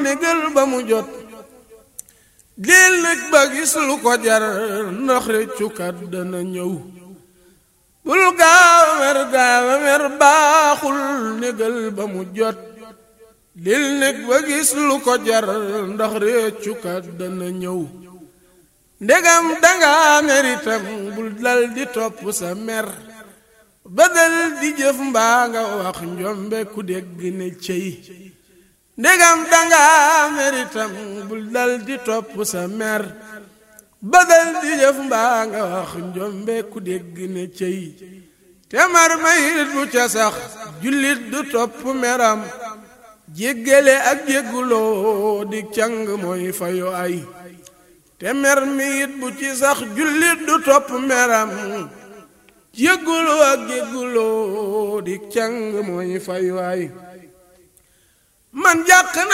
négal ba mu jot leel nag ba gis lu ko jar ndax réccukat dana ñëw bul gaaw a mer gaaw a mer baaxul négal ba mu jot leel nag ba gis lu ko jar ndax réccukat dana ñëw ndegam danga mer itam bul dal di topp sa mer ba dal di jëf mbaa nga wax njombe ku dégg ne cey ndegam danga mer itam bul dal di topp sa mer ba dal di jëf mbaa nga wax njombe ku dégg ne cey te mar mayit bu ca sax jullit du topp meram jéggale ak jégguloo di càng mooy fayu ay te mer miit bu ci sax jullit du topp meram jégguloo ak jégguloo di càng mooy fayu ay man jàq